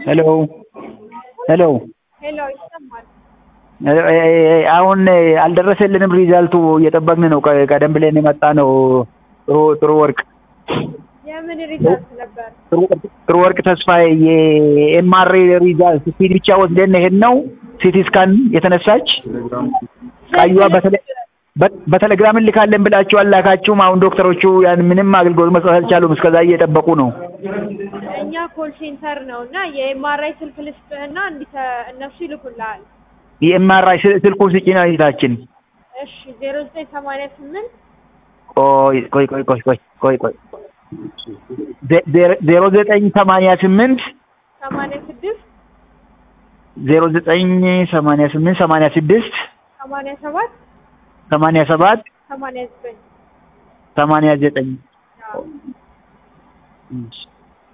ሄሎ ሄሎ ሄሎ ይሰማል። አሁን አልደረሰልንም ሪዛልቱ እየጠበቅን ነው። ቀ- ቀደም ብለን የመጣ ነው። ጥሩ ጥሩ ወርቅ የምን ሪዛልት ነበር? ጥሩ ወርቅ- ጥሩ ወርቅ ተስፋዬ የኤምአር ሪዛልት ሲዲ ብቻ ወስደን ሄድ ነው። ሲቲ ስካን የተነሳች ቃዩዋ በተለ- በ- በቴሌግራም እንልካለን ብላችሁ አላካችሁም። አሁን ዶክተሮቹ ያን ምንም አገልግሎት መስጠት አልቻሉም። እስከዛ እየጠበቁ ነው። እኛ ኮል ሴንተር ነው እና የኤምአርአይ ስልክ ልስጥህና እንዲተ እነሱ ይልኩልሃል። የኤምአርአይ ስልኩን ስጪ ነው እህታችን። እሺ ዜሮ ዘጠኝ ሰማንያ ስምንት ቆይ ቆይ ቆይ ቆይ ቆይ ቆይ ቆይ ዜ- ዜ- ዜሮ ዘጠኝ ሰማንያ ስምንት ሰማንያ ስድስት ዜሮ ዘጠኝ ሰማንያ ስምንት ሰማንያ ስድስት ሰማንያ ሰባት ሰማንያ ሰባት ሰማንያ ዘጠኝ ሰማንያ ዘጠኝ አዎ። እሺ